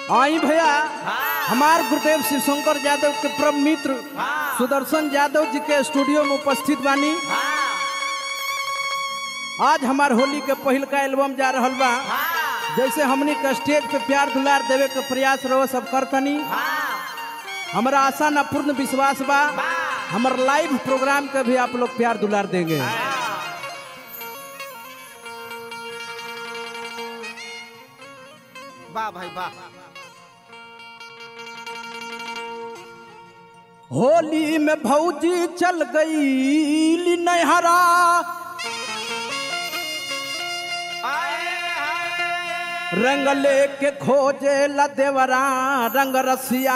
आई भैया हमार गुरुदेव शिव शंकर यादव के परम मित्र सुदर्शन यादव जी के स्टूडियो में उपस्थित बानी आज हमार होली के पहिल का एल्बम जा रहल बा जैसे हमनी के स्टेज पे प्यार दुलार देवे के प्रयास रहो सब करतनी हमारा आशा न पूर्ण विश्वास बा हमार लाइव प्रोग्राम के भी आप लोग प्यार दुलार देंगे वाह भाई वाह होली में भौजी चल गई नहरा रंग लेके खोजे ला देवरा रंग रसिया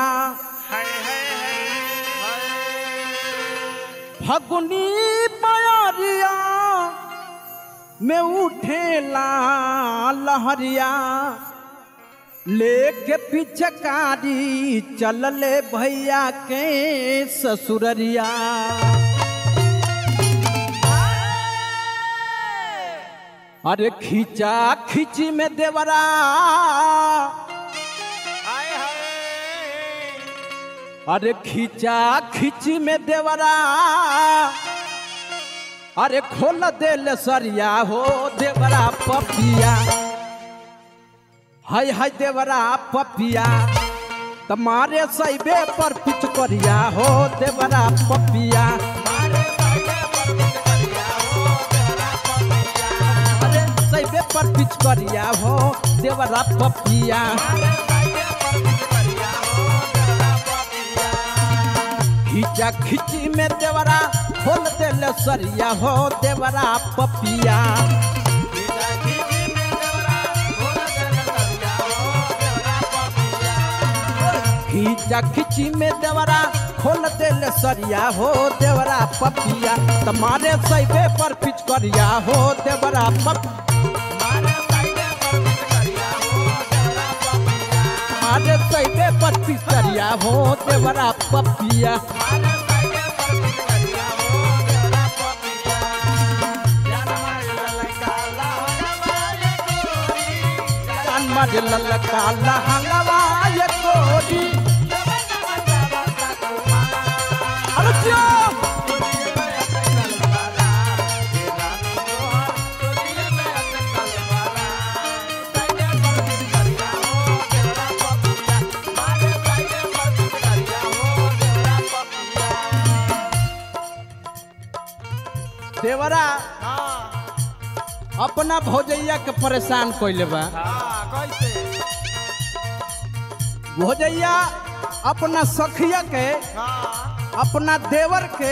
फगुनी पयारिया में उठेला लहरिया लेके पिचकारी चलले भैया के ससुररिया अरे खींचा खींची में देवरा अरे खींचा खींची में देवरा अरे खोल दे सरिया हो देवरा पपिया हाय हाय देवरा पपिया तुम्हारे सैबे पर कुछ करिया हो देवरा पपिया अरे सैबे पर कुछ करिया हो देवरा पपिया खींचा खींची में देवरा खोल दे सरिया हो देवरा पपिया खींचा खींची में देवरा खोल दे सरिया हो देवरा पपिया तुम्हारे सैबे पर पिच करिया हो देवरा पप तुम्हारे सैबे पर पिच करिया हो देवरा पपिया कान ललका लहंगवा ये कोरी अरे जियो! देवरा अपना भौजैया के परेशान कैले बा कैसे भौजैया अपना सखिया के अपना देवर के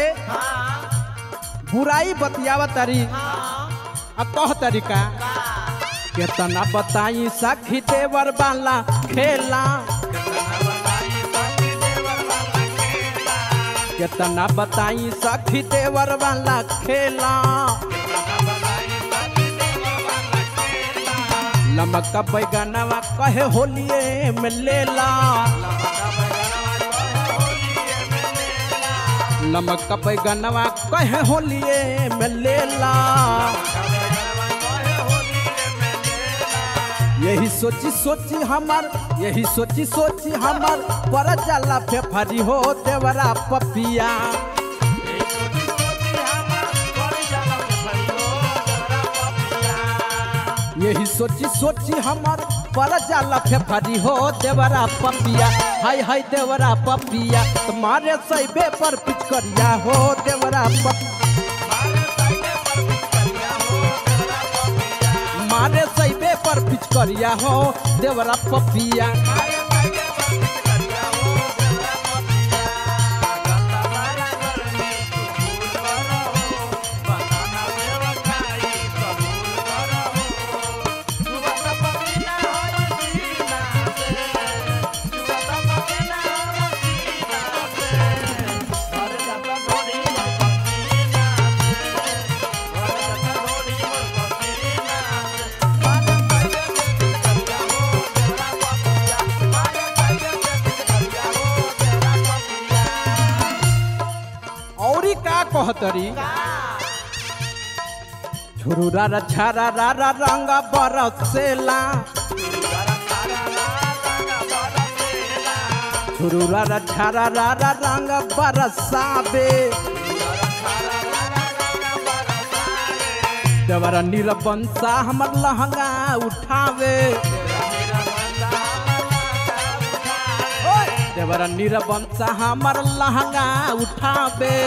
बुराई बतियावा तारी आ कह तरीका केतना बताई सखी देवर वाला खेला केतना बताई सखी देवर वाला खेला लमका बैगनवा कहे होलिए में लेला लमका बैगनवा कहे होलिए में लेला यही सोची सोची हमार यही सोची सोची हमार पर जाला फेफरी हो देवरा पपिया यही सोची सोची हमार पर जाला फेफरी हो देवरा पपिया हाय हाय देवरा पपिया तुम्हारे सैबे पर पिचकरिया हो देवरा पप मारे सैबे पर पिचकरिया हो देवरा पपिया औरी का कहतरी झुरुरा रा छारा रा रा रंग बरसेला झुरुरा रा झारा रा रा रंग बरसावे देवरा निरबंसा हमर लहंगा उठावे ओए! देवरा निरबंसा हमर लहंगा उठावे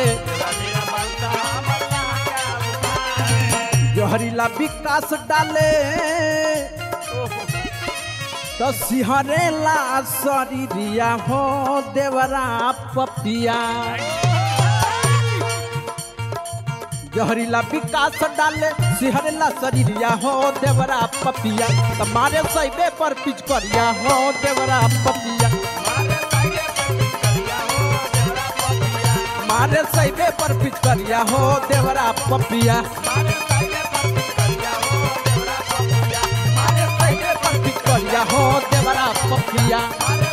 जहरीला विकास डाले तो सिहरेला शरीरिया हो देवरा पपिया जहरीला विकास डाले सिहरेला शरीरिया हो देवरा पपिया तुम्हारे सैबे पर पिच करिया हो देवरा पपिया मारे सैबे पर पिच करिया हो देवरा पपिया मारे सैबे पर पिच करिया हो देवरा पपिया